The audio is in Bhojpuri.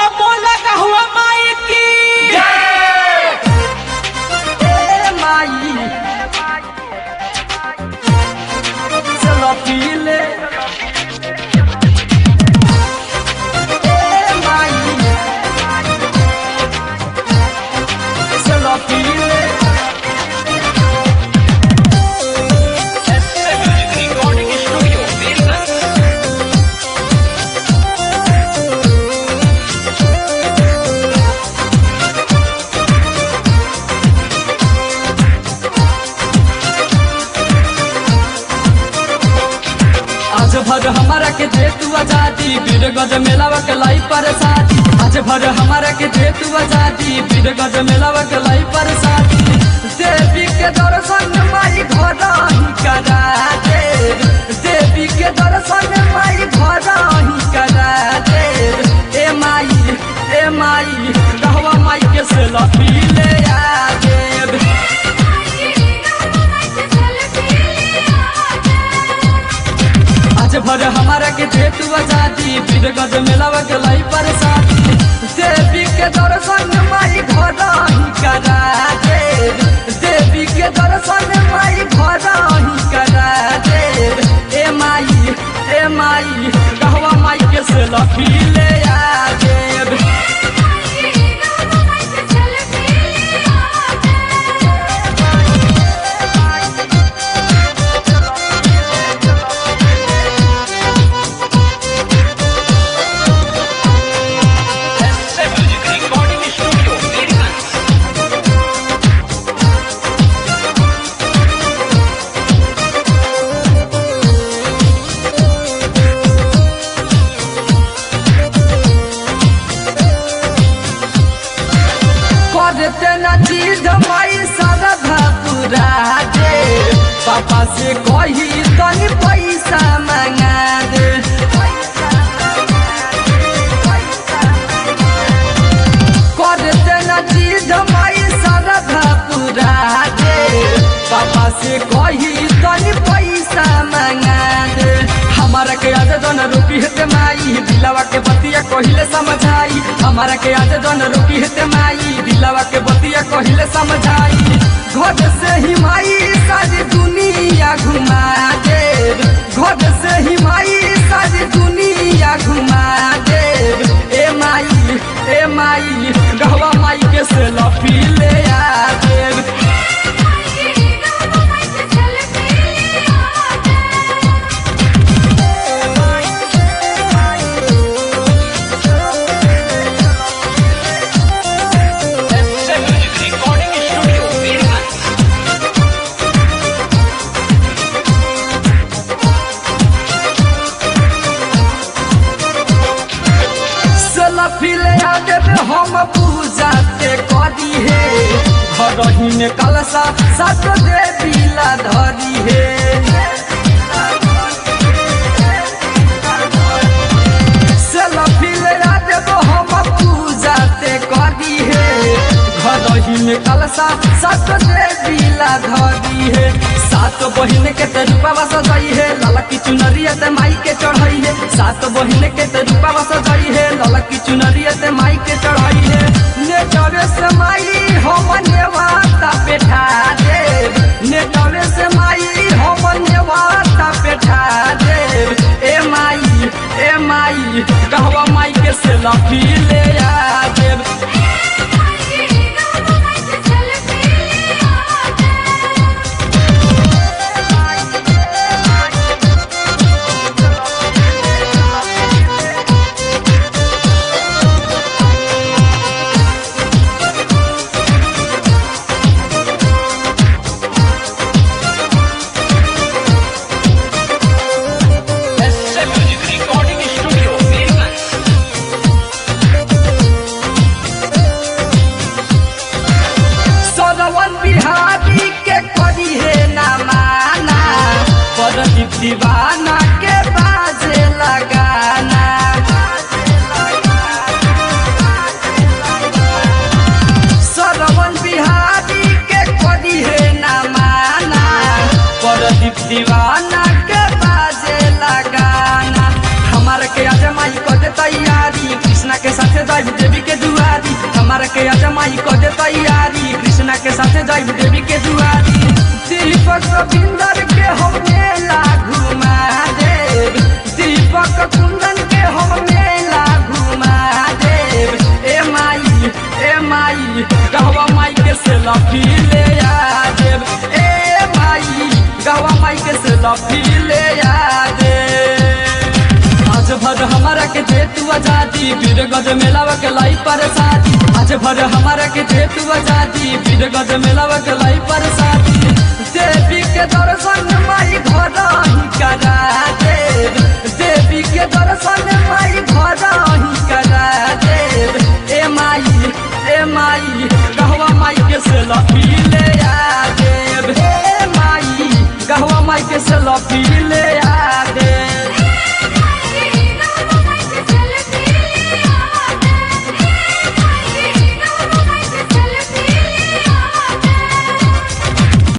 बोला हुआ माई की ए माई चलो पी ले ए माई चलो पी ले रिकॉर्डिंग स्टूडियो बेलगंज आज भर हमारा के दे तू आजादी बीर गज मेलावा के लाई पर साथी आज भर हमारा के दे तू आजादी बीर गज मेलावा के लाई पर साथी देवी के दर्शन माई घर ही करा दे देवी के दर्शन माई घर ही करा दे ए माई ए माई कहवा माई के से लपी ले आ देव आज भर हमारा के दे तू आजादी बीर गज मेलावा के लाई पर साथी देवी के दर्शन माई घर ही करा दे देवी के दर्शन माई घर ही करा दे ए माई ए माई कहवा माई के से लफी ले आ Dev music recording studio Belganj करते न चीज माई सरधा पूरा दे पापा से कही तनी पैसा मंगा दे करते न चीज माई सरधा पूरा दे पापा से कही तनी पैसा मंगा दे हमारा के आज जन रुकी हेते माई दिलावा के बतिया कहिले समझाई हमारा के आज जन रुकी हेते माई दिलावा के बतिया कहिले समझाई घर से ही माई सारी दुनिया घुमा दे घर से ही माई सारी दुनिया घुमा दे ए माई ए माई गहवा माई के से लफी ले आ Dev music recording studio Belganj selfie ले आ देवे हम पूजा ते करी हे घर ही में कलसा सत देवी ला धरी हे सेल्फी ले आ देवे हम पूजा ते करी हे घर ही में कलसा सत देवी ला धरी हे सात बहिन के ते रूपावा सजाई है लाला की चुनरिया ते माई के चढ़ाई है सात बहिन के ते रूपावा सजाई है लाला की चुनरिया ते माई के चढ़ाई है ने चढ़े से माई हम नेवाता पेठा दे ने चढ़े से माई हम नेवाता पेठा दे ए माई ए माई कहवा माई के से लफी ले आ Dev music recording studio Belganj माई को दे तैयारी कृष्णा के साथे जाइब देवी के दुआरी दीपक रविंदर के हम मेला घुमा देव दीपक कुंदन के हम मेला घुमा देव ए माई ए माई कहवा माई के से लफी ले आ देव ए माई कहवा माई के से लफी ले आ देव आज भर हमारा के दे तू आजादी फिर गज मेलावा के लाई पर शादी आज भर हमारा के दे तू आजादी फिर गज मेलावा के लाई पर शादी देवी के दर्शन माई घर ही करा देव देवी के दर्शन माई घर ही करा देव ए माई ए माई कहवा माई के से लफी ले आ देव ए माई कहवा माई के से लफी